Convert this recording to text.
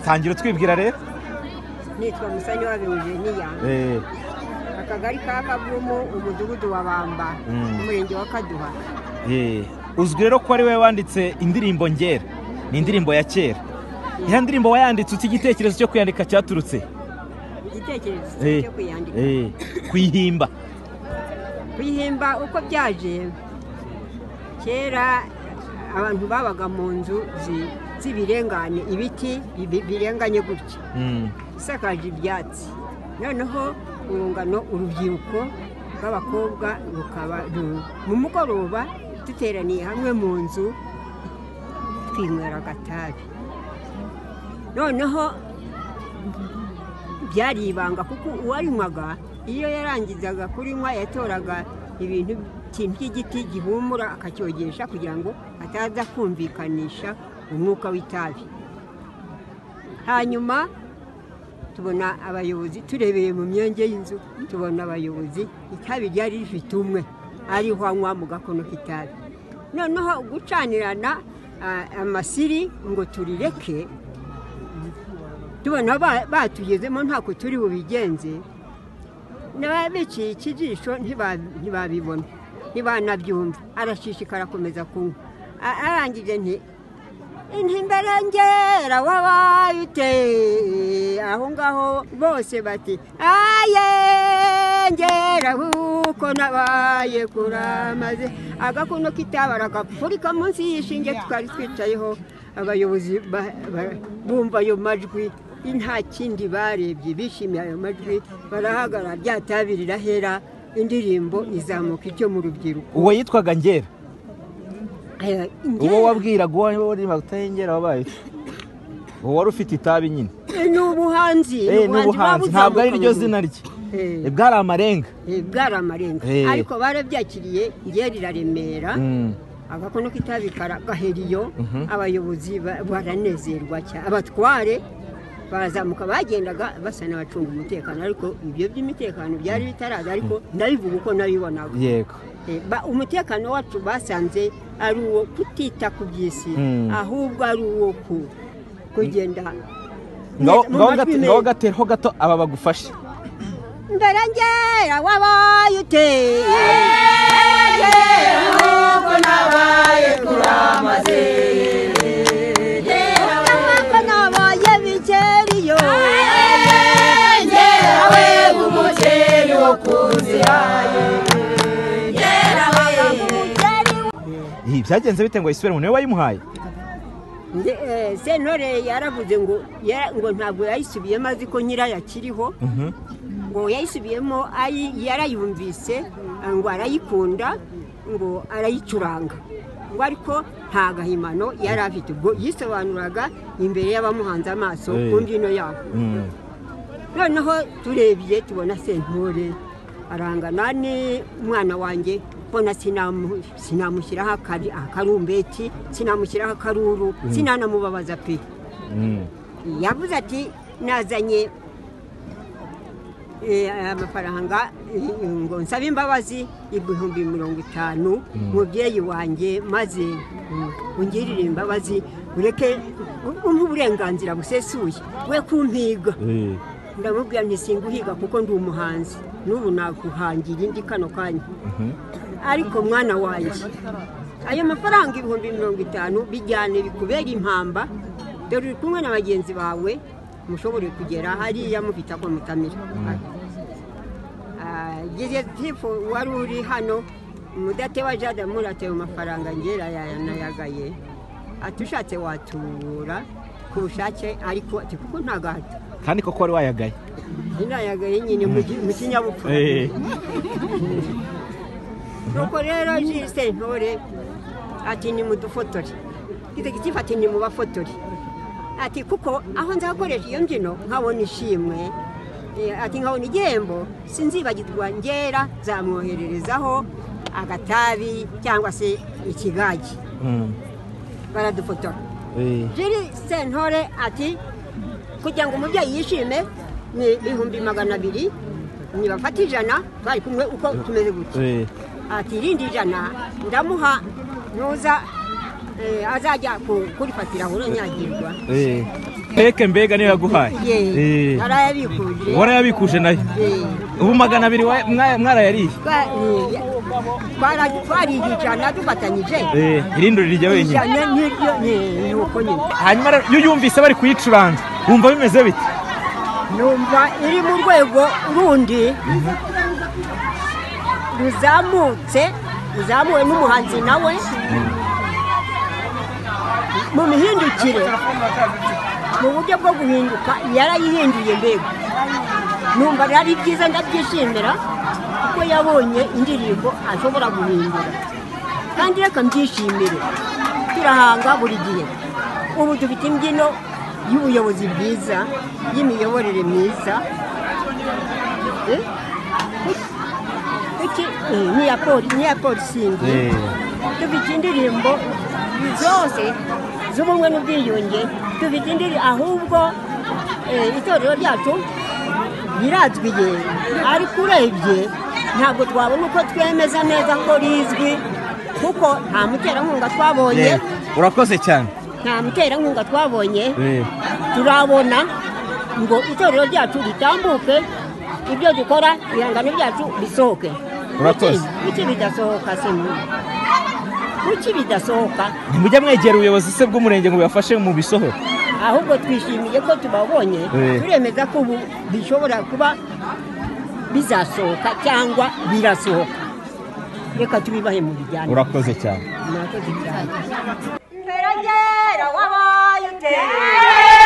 tangira utwibwira rero nitwa musanywa virujeniya Eh, akagari ka kavumu umudugudu wa bamba Mm. umurenge wa kaduha eh. uzwi rero ko ari wowe wanditse indirimbo ngera ni indirimbo ya kera iya ndirimbo wayanditse uti igitekerezo cyo kuyandika cyaturutse igitekerezo Eh, cyo kuyandika eh, kuyihimba kuyihimba uko byaje kera abantu babaga mu nzu zi- z'ibirengane ibiti bi- birenganye gutya Mm, isakaje ibyatsi noneho urungano urubyiruko rw'abakobwa rukaba ru- mu mugoroba duteraniye hamwe mu nzu twinywera agatabi noneho byari ibanga kuko uwayinywaga iyo yarangizaga kurinywa yatoraga ibintu by'iki- by'igiti gihumura akacyogesha kugira ngo ataza kumvikanisha umwuka w'itabi hanyuma tubona abayobozi turebeye mu myenge y'inzu tubona abayobozi itabi ryari rifite umwe ariho anywa mu gakono k'itabi noneho gucanirana ah, amasiri ngo turireke tubona ba- batugezemo ntako turi bubigenze n'ababiciye ikijisho ntiba- ntibabibona ntibanabyumva arashishikara akomeza kunywa A- arangije nti intimberengera wabaye ute aho ngaho bose bati aye ngera kuko nabaye kuramaze agakono k'itabara agapfurika munsi y'ishinge twari twicayeho abayobozi ba- ba- bumva ayo majwi nta kindi barebye bishimiye ayo majwi barahagarara byatabirira hera indirimbo izamuka icyo mu rubyiruko uwo yitwaga ngera Eh, uwo wabwiraga uwo wari utengera wabaye ute? uwo wari ufite itabi nyine ni ubuhanzi Eh, ni ubuhanzi buba ntabwo ari ryo buzamuka zina mu- rye Eh, bwari amarenga eh, bwari amarenga Eh. ariko barabyakiriye ngeri iraremera Mm, agakono k'itabi kara- gahera iyo Mhm. abayobozi ba- baranezerwa cyane abatware barazamuka bagendaga basa n'abacunga umutekano ariko ibyo by'umutekano byari bitaraza ariko ndabivuga uko nabibonaga yego Eh, ba- umutekano wacu basanze ari uwo kutita ku by'isi Mm. ahubwo ari uwo ku- kugenda ngaho mu ngaho majwi gate- meza. ngaho gateho gato aba bagufashe mbere ngera wabaye ute ahubwo nabaye kuramaze ahubwo nabaye bikeriyo Njyewe nk'umukeri wo ku nzira Ih, byagenze bite ngo yisubire mu niwe wayimuhaye Nde- eh, sentore yaravuze ngo ya- ngo ntabwo yayisubiyemo azi ko nyirayo akiriho Mhm. ngo yayisubiyemo ayi- yarayumvise eh, ngo arayikunda ngo arayicuranga ngo ariko nta gahimano yari afite ubwo yisobanuraga imbere y'abamuhanze amaso Eh. ku mbyino yabo Mm, noneho turebye tubona sentore arangana n'umwana wanjye mbona sinamu- sinamushyiraho akari- akarumbeti sinamushyiraho akaruru sinanamubabaza pe mm. yavuze ati nazanye eh, amafaranga eh, ngo nsabe imbabazi ibihumbi mirongo itanu mubyeyi wanjye maze mm, ungirire imbabazi ureke umpe uburenganzira busesuye we kumpiga Eh, ndamubwira nti singuhiga kuko ndi umuhanzi n'ubu naguhangira indi kano kanya ariko mwana wanjye ayo mafaranga ibihumbi mirongo itanu bijyane bikubera impamba dore uri kumwe na bagenzi bawe mushobore kugera hariya mufite ako mutamira ageze tifu wari uri hano umudatewa jada muratewe amafaranga ngera yanayagaye ati ushatse watubura ku bushake ariko ati kuko nta gahato kandi koko wari wayagaye inayagaye nyine mu ki- mu kinyabupfura Eh, nuko rero jiri sentore ati nimudufotore itegeko ati nimubafotore ati kuko aho nzakoresha iyo mbyino nkabona ishimwe eh, ati nkabona igihembo sinzibagirwa ngera zamwohererezaho agatabi cyangwa se ikigagi mm, baradufotora eh, jiri sentore ati kugira ngo umubyeyi yishime ni ibihumbi magana abiri nibafata ijana bari kumwe uko tumeze gutya eh, ati irindi ijana ndamuha nuza eh, azajya ku- kurifatira aho uranyagirwa eh. keke mbega niyo yaguhaye ye Eh. narayabikuje warayabikuje nayo ubu magana abiri wa- mwa- mwarayariye Twa- ye. Twara- twarigicana dufatanyije Eh, irindi rijya wenyine ijana niryo ni- ni uko nyine hanyuma rero iyo uyumvise bari kuyicuranga wumva bimeze bite numva iri mu rwego rundi ruzamutse ruzamuwe n'umuhanzi nawe mu mihindukire mu buryo bwo guhinduka yarayihinduye mbega numva ari byiza ndabyishimira kuko yabonye indirimbo ashobora guhindura kandi reka mbyishimire turahanga buri gihe ubu dufite imbyino y'ubuyobozi bwiza y'imiyoborere myiza Eh? Kuki- eh, n'iya poli- n'iya polisingi dufite indirimbo zose z'ubumwe n'ubwiyunge dufite indirimbo ahubwo eh, itorero ryacu rirazwiye ariko urebye ntabwo twabona uko twemeza neza ko rizwi kuko nta muterankunga twabonye Eh, urakoze cyane nta muterankunga twabonye Eh, turabona ngo itorero ryacu ritambuke ibyo dukora ibihangano byacu bisohoke Urakoze. Kuki- kuki bidasohoka se mwe? kuki bidasohoka ntimujya mwegera ubuyobozi se bw'umurenge ngo bubafashe mu bisohoro ahubwo twishimiye ko tubabonye Eh. turemeza ko ubu bishobora kuba bizasohoka cyangwa birasohoka reka tubibahe mu bijyanye urakoze cyane murakoze cyane Mfera ngera wabaye uteye